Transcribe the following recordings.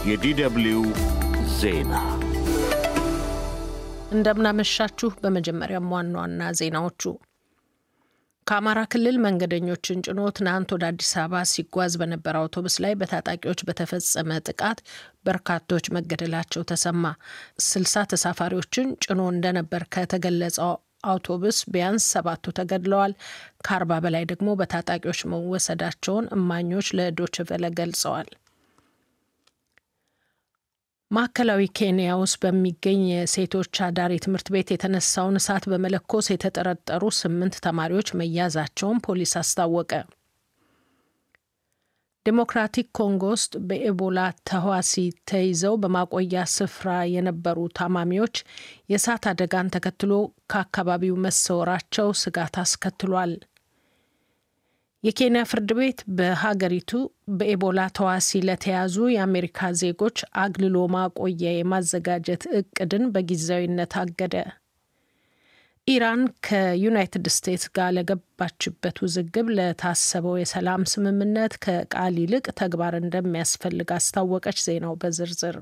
የዲደብልዩ ዜና እንደምናመሻችሁ። በመጀመሪያም ዋና ዋና ዜናዎቹ ከአማራ ክልል መንገደኞችን ጭኖ ትናንት ወደ አዲስ አበባ ሲጓዝ በነበረ አውቶቡስ ላይ በታጣቂዎች በተፈጸመ ጥቃት በርካቶች መገደላቸው ተሰማ። ስልሳ ተሳፋሪዎችን ጭኖ እንደነበር ከተገለጸው አውቶቡስ ቢያንስ ሰባቱ ተገድለዋል። ከአርባ በላይ ደግሞ በታጣቂዎች መወሰዳቸውን እማኞች ለዶይቼ ቬለ ገልጸዋል። ማዕከላዊ ኬንያ ውስጥ በሚገኝ የሴቶች አዳሪ ትምህርት ቤት የተነሳውን እሳት በመለኮስ የተጠረጠሩ ስምንት ተማሪዎች መያዛቸውን ፖሊስ አስታወቀ። ዴሞክራቲክ ኮንጎ ውስጥ በኤቦላ ተህዋሲ ተይዘው በማቆያ ስፍራ የነበሩ ታማሚዎች የእሳት አደጋን ተከትሎ ከአካባቢው መሰወራቸው ስጋት አስከትሏል። የኬንያ ፍርድ ቤት በሀገሪቱ በኤቦላ ተዋሲ ለተያዙ የአሜሪካ ዜጎች አግልሎ ማቆያ የማዘጋጀት እቅድን በጊዜያዊነት አገደ። ኢራን ከዩናይትድ ስቴትስ ጋር ለገባችበት ውዝግብ ለታሰበው የሰላም ስምምነት ከቃል ይልቅ ተግባር እንደሚያስፈልግ አስታወቀች። ዜናው በዝርዝር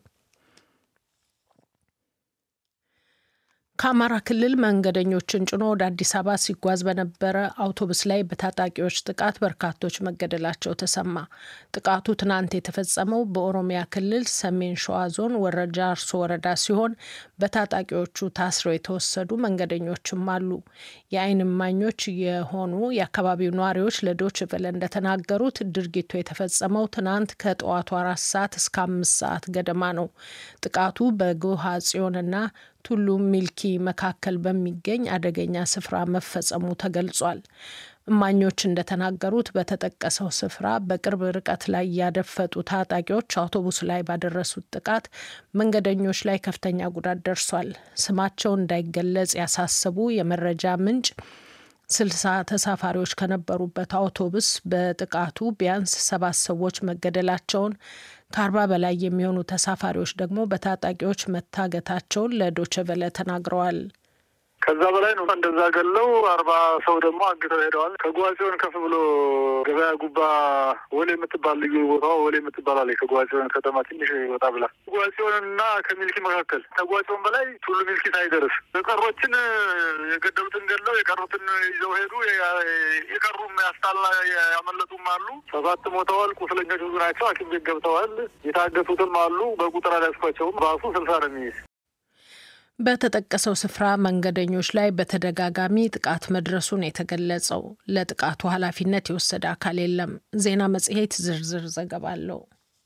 ከአማራ ክልል መንገደኞችን ጭኖ ወደ አዲስ አበባ ሲጓዝ በነበረ አውቶቡስ ላይ በታጣቂዎች ጥቃት በርካቶች መገደላቸው ተሰማ። ጥቃቱ ትናንት የተፈጸመው በኦሮሚያ ክልል ሰሜን ሸዋ ዞን ወረጃ አርሶ ወረዳ ሲሆን በታጣቂዎቹ ታስረው የተወሰዱ መንገደኞችም አሉ። የዓይን እማኞች የሆኑ የአካባቢው ነዋሪዎች ለዶይቼ ቬለ እንደተናገሩት ድርጊቱ የተፈጸመው ትናንት ከጠዋቱ አራት ሰዓት እስከ አምስት ሰዓት ገደማ ነው። ጥቃቱ በጎሃ ጽዮንና ቱሉ ሚልኪ መካከል በሚገኝ አደገኛ ስፍራ መፈጸሙ ተገልጿል። እማኞች እንደተናገሩት በተጠቀሰው ስፍራ በቅርብ ርቀት ላይ ያደፈጡ ታጣቂዎች አውቶቡስ ላይ ባደረሱት ጥቃት መንገደኞች ላይ ከፍተኛ ጉዳት ደርሷል። ስማቸው እንዳይገለጽ ያሳሰቡ የመረጃ ምንጭ ስልሳ ተሳፋሪዎች ከነበሩበት አውቶቡስ በጥቃቱ ቢያንስ ሰባት ሰዎች መገደላቸውን ከአርባ በላይ የሚሆኑ ተሳፋሪዎች ደግሞ በታጣቂዎች መታገታቸውን ለዶይቼ ቬለ ተናግረዋል። ከዛ በላይ ነው። እንደዛ ገለው አርባ ሰው ደግሞ አግተው ሄደዋል። ከጓጽዮን ከፍ ብሎ ገበያ ጉባ ወሌ የምትባል ልዩ ቦታዋ ወሌ የምትባል አለ። ከጓጽዮን ከተማ ትንሽ ወጣ ብላ ጓጽዮን እና ከሚልኪ መካከል ከጓጽዮን በላይ ቱሉ ሚልኪ ሳይደርስ የቀሮችን የገደሉትን ገድለው የቀሩትን ይዘው ሄዱ። የቀሩም ያስታላ ያመለጡም አሉ። ሰባት ሞተዋል። ቁስለኞች ብዙ ናቸው። ሐኪም ቤት ገብተዋል። የታገቱትም አሉ። በቁጥር አልያዝኳቸውም። ባሱ ስልሳ ነው የሚይዝ በተጠቀሰው ስፍራ መንገደኞች ላይ በተደጋጋሚ ጥቃት መድረሱን የተገለጸው ለጥቃቱ ኃላፊነት የወሰደ አካል የለም። ዜና መጽሔት ዝርዝር ዘገባ አለው።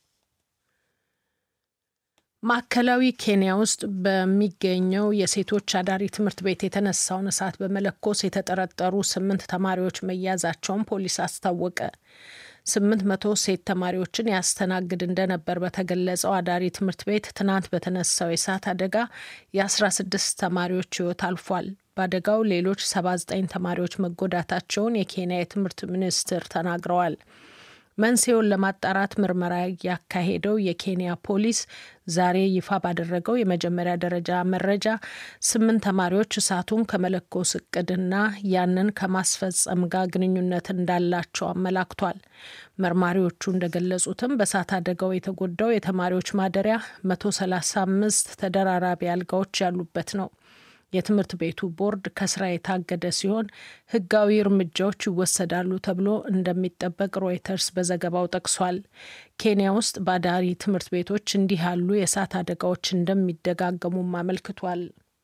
ማዕከላዊ ኬንያ ውስጥ በሚገኘው የሴቶች አዳሪ ትምህርት ቤት የተነሳውን እሳት በመለኮስ የተጠረጠሩ ስምንት ተማሪዎች መያዛቸውን ፖሊስ አስታወቀ። ስምንት መቶ ሴት ተማሪዎችን ያስተናግድ እንደነበር በተገለጸው አዳሪ ትምህርት ቤት ትናንት በተነሳው የእሳት አደጋ የአስራ ስድስት ተማሪዎች ሕይወት አልፏል። በአደጋው ሌሎች ሰባ ዘጠኝ ተማሪዎች መጎዳታቸውን የኬንያ የትምህርት ሚኒስትር ተናግረዋል። መንስኤውን ለማጣራት ምርመራ ያካሄደው የኬንያ ፖሊስ ዛሬ ይፋ ባደረገው የመጀመሪያ ደረጃ መረጃ ስምንት ተማሪዎች እሳቱን ከመለኮስ እቅድና ያንን ከማስፈጸም ጋር ግንኙነት እንዳላቸው አመላክቷል። መርማሪዎቹ እንደገለጹትም በእሳት አደጋው የተጎዳው የተማሪዎች ማደሪያ መቶ ሰላሳ አምስት ተደራራቢ አልጋዎች ያሉበት ነው። የትምህርት ቤቱ ቦርድ ከስራ የታገደ ሲሆን ሕጋዊ እርምጃዎች ይወሰዳሉ ተብሎ እንደሚጠበቅ ሮይተርስ በዘገባው ጠቅሷል። ኬንያ ውስጥ በአዳሪ ትምህርት ቤቶች እንዲህ ያሉ የእሳት አደጋዎች እንደሚደጋገሙም አመልክቷል።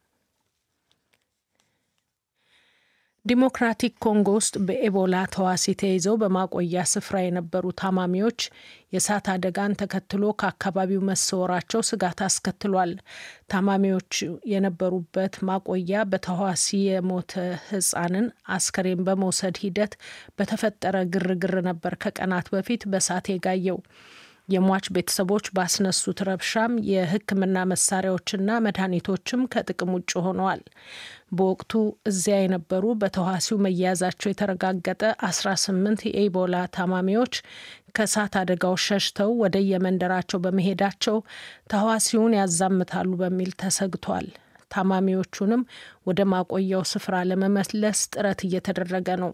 ዲሞክራቲክ ኮንጎ ውስጥ በኤቦላ ተዋሲ ተይዘው በማቆያ ስፍራ የነበሩ ታማሚዎች የእሳት አደጋን ተከትሎ ከአካባቢው መሰወራቸው ስጋት አስከትሏል። ታማሚዎች የነበሩበት ማቆያ በተዋሲ የሞተ ሕፃንን አስከሬን በመውሰድ ሂደት በተፈጠረ ግርግር ነበር ከቀናት በፊት በእሳት የጋየው። የሟች ቤተሰቦች ባስነሱት ረብሻም የሕክምና መሳሪያዎችና መድኃኒቶችም ከጥቅም ውጭ ሆነዋል። በወቅቱ እዚያ የነበሩ በተዋሲው መያዛቸው የተረጋገጠ 18 የኢቦላ ታማሚዎች ከእሳት አደጋው ሸሽተው ወደ የመንደራቸው በመሄዳቸው ተዋሲውን ያዛምታሉ በሚል ተሰግቷል። ታማሚዎቹንም ወደ ማቆያው ስፍራ ለመመለስ ጥረት እየተደረገ ነው።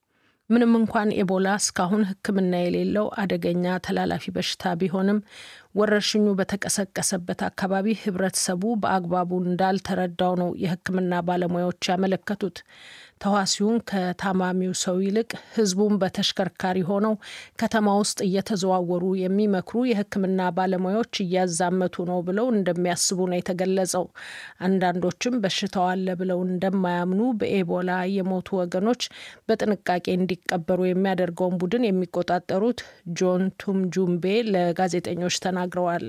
ምንም እንኳን ኤቦላ እስካሁን ሕክምና የሌለው አደገኛ ተላላፊ በሽታ ቢሆንም ወረርሽኙ በተቀሰቀሰበት አካባቢ ህብረተሰቡ በአግባቡ እንዳልተረዳው ነው የሕክምና ባለሙያዎች ያመለከቱት። ተዋሲውን ከታማሚው ሰው ይልቅ ህዝቡን በተሽከርካሪ ሆነው ከተማ ውስጥ እየተዘዋወሩ የሚመክሩ የሕክምና ባለሙያዎች እያዛመቱ ነው ብለው እንደሚያስቡ ነው የተገለጸው። አንዳንዶችም በሽታው አለ ብለው እንደማያምኑ በኤቦላ የሞቱ ወገኖች በጥንቃቄ እንዲቀበሩ የሚያደርገውን ቡድን የሚቆጣጠሩት ጆን ቱምጁምቤ ለጋዜጠኞች ተናግረዋል።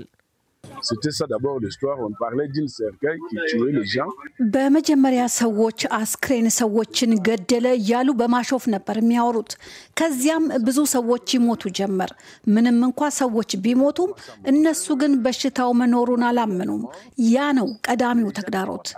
በመጀመሪያ ሰዎች አስክሬን ሰዎችን ገደለ እያሉ በማሾፍ ነበር የሚያወሩት። ከዚያም ብዙ ሰዎች ይሞቱ ጀመር። ምንም እንኳ ሰዎች ቢሞቱም እነሱ ግን በሽታው መኖሩን አላመኑም። ያ ነው ቀዳሚው ተግዳሮት።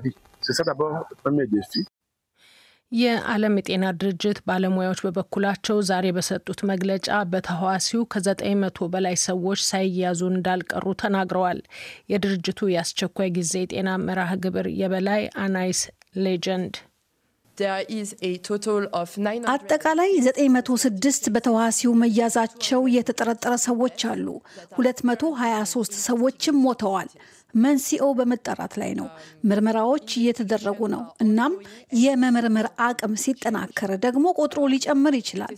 የዓለም የጤና ድርጅት ባለሙያዎች በበኩላቸው ዛሬ በሰጡት መግለጫ በተህዋሲው ከዘጠኝ መቶ በላይ ሰዎች ሳይያዙ እንዳልቀሩ ተናግረዋል። የድርጅቱ የአስቸኳይ ጊዜ የጤና መርሃ ግብር የበላይ አናይስ ሌጀንድ አጠቃላይ 906 በተዋሲው መያዛቸው የተጠረጠረ ሰዎች አሉ። 223 ሰዎችም ሞተዋል። መንስኤው በመጣራት ላይ ነው። ምርመራዎች እየተደረጉ ነው። እናም የመመርመር አቅም ሲጠናከር ደግሞ ቁጥሩ ሊጨምር ይችላል።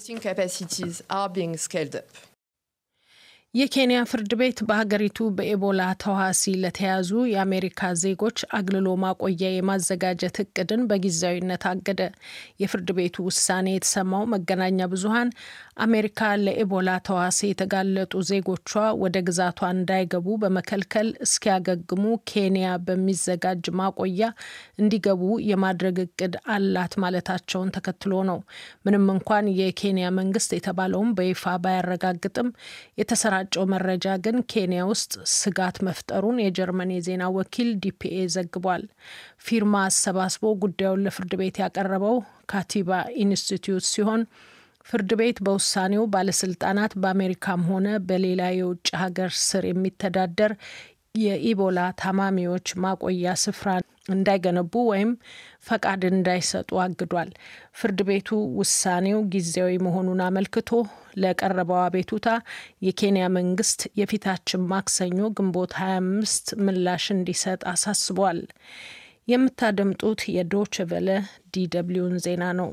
የኬንያ ፍርድ ቤት በሀገሪቱ በኤቦላ ተዋሲ ለተያዙ የአሜሪካ ዜጎች አግልሎ ማቆያ የማዘጋጀት እቅድን በጊዜያዊነት አገደ። የፍርድ ቤቱ ውሳኔ የተሰማው መገናኛ ብዙኃን አሜሪካ ለኤቦላ ተዋሲ የተጋለጡ ዜጎቿ ወደ ግዛቷ እንዳይገቡ በመከልከል እስኪያገግሙ ኬንያ በሚዘጋጅ ማቆያ እንዲገቡ የማድረግ እቅድ አላት ማለታቸውን ተከትሎ ነው። ምንም እንኳን የኬንያ መንግስት የተባለውን በይፋ ባያረጋግጥም የተሰራ ጨው መረጃ ግን ኬንያ ውስጥ ስጋት መፍጠሩን የጀርመን የዜና ወኪል ዲፒኤ ዘግቧል። ፊርማ አሰባስቦ ጉዳዩን ለፍርድ ቤት ያቀረበው ካቲባ ኢንስቲትዩት ሲሆን ፍርድ ቤት በውሳኔው ባለስልጣናት በአሜሪካም ሆነ በሌላ የውጭ ሀገር ስር የሚተዳደር የኢቦላ ታማሚዎች ማቆያ ስፍራ እንዳይገነቡ ወይም ፈቃድ እንዳይሰጡ አግዷል። ፍርድ ቤቱ ውሳኔው ጊዜያዊ መሆኑን አመልክቶ ለቀረበው አቤቱታ የኬንያ መንግስት የፊታችን ማክሰኞ ግንቦት 25 ምላሽ እንዲሰጥ አሳስቧል። የምታደምጡት የዶች ቨለ ዲደብሊውን ዜና ነው።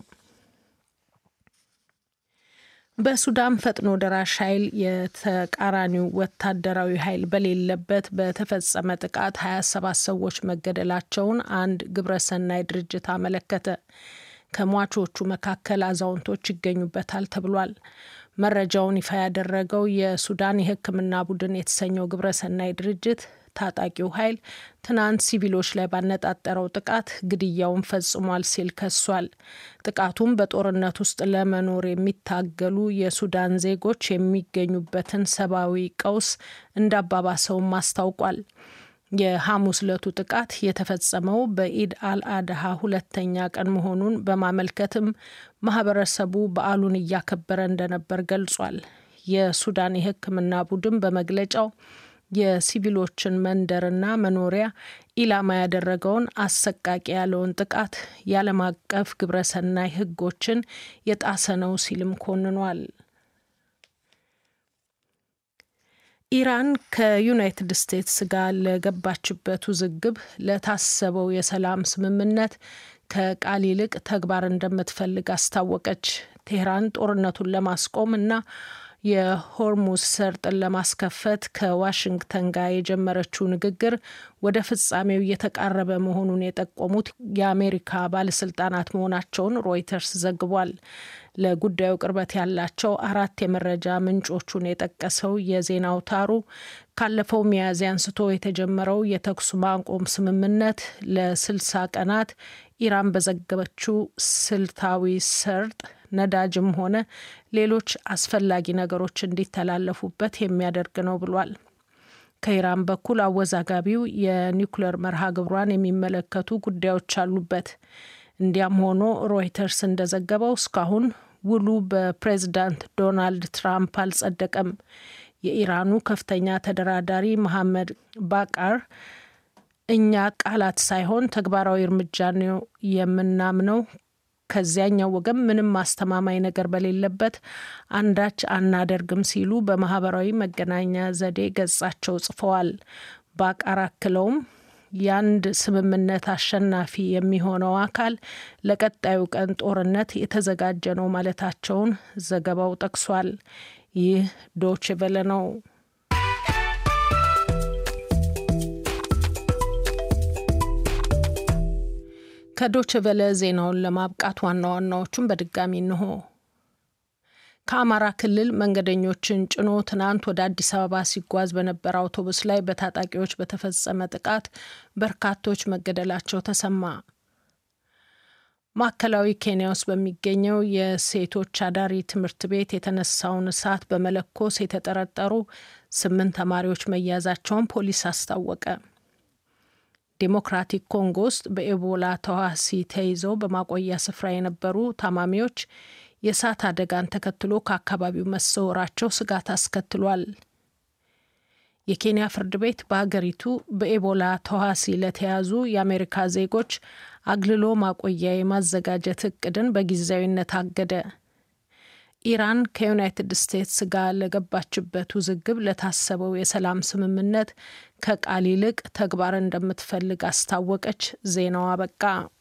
በሱዳን ፈጥኖ ደራሽ ኃይል የተቃራኒው ወታደራዊ ኃይል በሌለበት በተፈጸመ ጥቃት 27 ሰዎች መገደላቸውን አንድ ግብረሰናይ ድርጅት አመለከተ። ከሟቾቹ መካከል አዛውንቶች ይገኙበታል ተብሏል። መረጃውን ይፋ ያደረገው የሱዳን የሕክምና ቡድን የተሰኘው ግብረሰናይ ድርጅት ታጣቂው ኃይል ትናንት ሲቪሎች ላይ ባነጣጠረው ጥቃት ግድያውን ፈጽሟል ሲል ከሷል። ጥቃቱም በጦርነት ውስጥ ለመኖር የሚታገሉ የሱዳን ዜጎች የሚገኙበትን ሰብአዊ ቀውስ እንዳባባሰውም አስታውቋል። የሐሙስ ዕለቱ ጥቃት የተፈጸመው በኢድ አልአድሃ ሁለተኛ ቀን መሆኑን በማመልከትም ማህበረሰቡ በዓሉን እያከበረ እንደነበር ገልጿል። የሱዳን የሕክምና ቡድን በመግለጫው የሲቪሎችን መንደርና መኖሪያ ኢላማ ያደረገውን አሰቃቂ ያለውን ጥቃት የዓለም አቀፍ ግብረሰናይ ሕጎችን የጣሰ ነው ሲልም ኮንኗል። ኢራን ከዩናይትድ ስቴትስ ጋር ለገባችበት ውዝግብ ለታሰበው የሰላም ስምምነት ከቃል ይልቅ ተግባር እንደምትፈልግ አስታወቀች። ቴህራን ጦርነቱን ለማስቆም እና የሆርሙዝ ሰርጥን ለማስከፈት ከዋሽንግተን ጋር የጀመረችው ንግግር ወደ ፍጻሜው እየተቃረበ መሆኑን የጠቆሙት የአሜሪካ ባለስልጣናት መሆናቸውን ሮይተርስ ዘግቧል። ለጉዳዩ ቅርበት ያላቸው አራት የመረጃ ምንጮቹን የጠቀሰው የዜና አውታሩ ካለፈው ሚያዝያ አንስቶ የተጀመረው የተኩስ ማቆም ስምምነት ለስልሳ ቀናት ኢራን በዘገበችው ስልታዊ ሰርጥ ነዳጅም ሆነ ሌሎች አስፈላጊ ነገሮች እንዲተላለፉበት የሚያደርግ ነው ብሏል። ከኢራን በኩል አወዛጋቢው የኒውክሌር መርሃ ግብሯን የሚመለከቱ ጉዳዮች አሉበት። እንዲያም ሆኖ ሮይተርስ እንደዘገበው እስካሁን ውሉ በፕሬዝዳንት ዶናልድ ትራምፕ አልጸደቀም። የኢራኑ ከፍተኛ ተደራዳሪ መሐመድ ባቃር እኛ ቃላት ሳይሆን ተግባራዊ እርምጃ ነው የምናምነው ከዚያኛው ወገን ምንም አስተማማኝ ነገር በሌለበት አንዳች አናደርግም ሲሉ በማህበራዊ መገናኛ ዘዴ ገጻቸው ጽፈዋል። ባቃር አክለውም የአንድ ስምምነት አሸናፊ የሚሆነው አካል ለቀጣዩ ቀን ጦርነት የተዘጋጀ ነው ማለታቸውን ዘገባው ጠቅሷል። ይህ ዶች ቨለ ነው። ከዶች ቨለ ዜናውን ለማብቃት ዋና ዋናዎቹን በድጋሚ እንሆ። ከአማራ ክልል መንገደኞችን ጭኖ ትናንት ወደ አዲስ አበባ ሲጓዝ በነበረ አውቶቡስ ላይ በታጣቂዎች በተፈጸመ ጥቃት በርካቶች መገደላቸው ተሰማ። ማዕከላዊ ኬንያ ውስጥ በሚገኘው የሴቶች አዳሪ ትምህርት ቤት የተነሳውን እሳት በመለኮስ የተጠረጠሩ ስምንት ተማሪዎች መያዛቸውን ፖሊስ አስታወቀ። ዴሞክራቲክ ኮንጎ ውስጥ በኤቦላ ተዋሲ ተይዘው በማቆያ ስፍራ የነበሩ ታማሚዎች የእሳት አደጋን ተከትሎ ከአካባቢው መሰወራቸው ስጋት አስከትሏል። የኬንያ ፍርድ ቤት በሀገሪቱ በኤቦላ ተዋሲ ለተያዙ የአሜሪካ ዜጎች አግልሎ ማቆያ የማዘጋጀት እቅድን በጊዜያዊነት አገደ። ኢራን ከዩናይትድ ስቴትስ ጋር ለገባችበት ውዝግብ ለታሰበው የሰላም ስምምነት ከቃል ይልቅ ተግባር እንደምትፈልግ አስታወቀች። ዜናው አበቃ።